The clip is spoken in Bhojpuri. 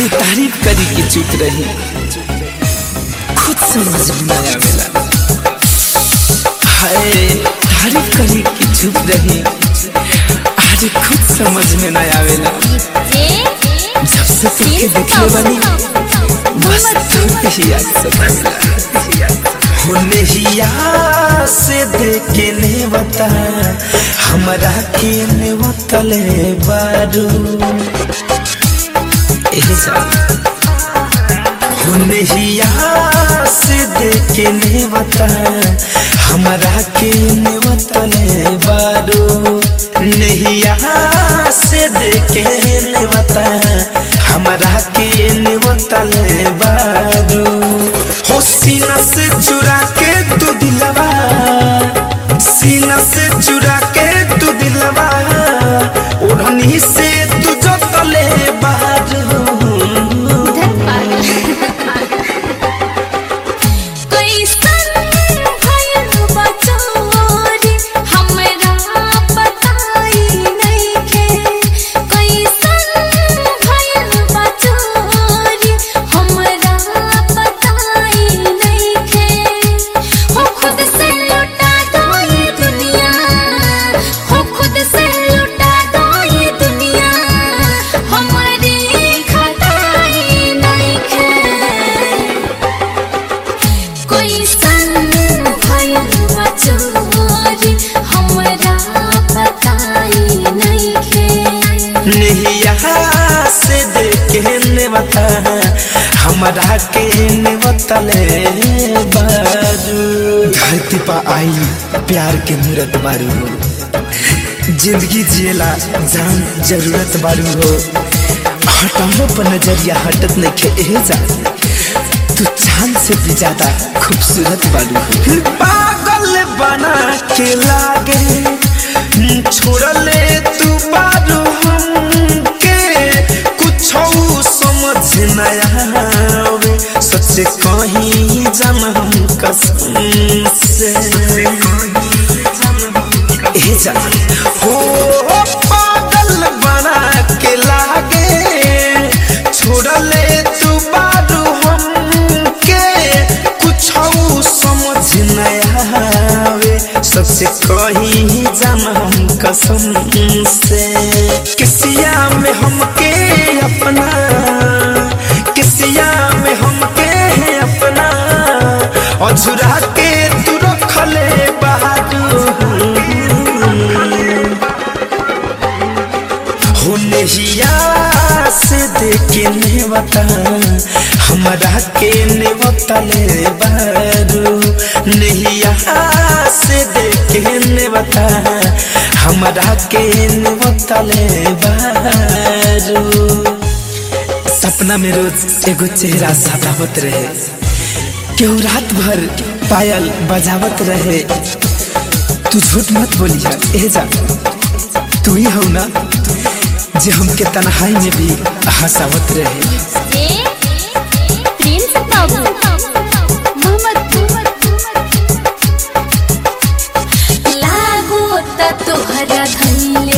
अरे तारीफ करी कि चुप रही खुद समझ में ना आवेला हाय तारीफ करी कि चुप रही अरे खुद समझ में ना आवेला जब से तुमके देखले बानी बस तुमके ही याद सतावेला होने हिया से देखे ने बता हमरा के ने बतले बारू एजा होने हिया से देखे ने बता हमरा के ने बतले बारू नहिया से देखे ने बता हमरा के ने बतले बारू हो सीना से चुरा के तू दिलवा सीना से चुरा के तू दिलवा ओढ़नी से तू जो तले बाहर कोई सन भयल बचोरी हमरा बताई नइखे नहिया से देखे ने बता हमरा के ने बतले बारू धरती पा आई प्यार के मूरत बारू हो जिंदगी जिएला जान जरूरत बारू हो हटानो पर नजरिया हटत नहीं खे एहे जा तू चांद से भी ज्यादा खूबसूरत बारू हो पागल बना के लागे छोड़ले तू बारू हमके कुछ समझ न आवे सच कहीं जम हम कसम से ए जा हो पागल बना के लागे छोड़ले तू बारू हमके कुछ समझ न आवे सबसे कहीं जाम हम कसम से किसिया में हमके अपना किसिया में हमके अपना अझुरा के तू रखले बहादुर होने हिया से देखे ने बता हमरा के ने बतले बारू नहिया से देखे ने बता हमरा के ने बतले बारू सपना में रोज एगो चेहरा सतावत रहे केहू रात भर पायल बजावत रहे तू झूठ मत बोलिया ए जा तू ही हो ना जे हमके तन्हाई में भी हंसावत रहे प्रिंस बाबू मोहम्मद लागो त तोहरा धैले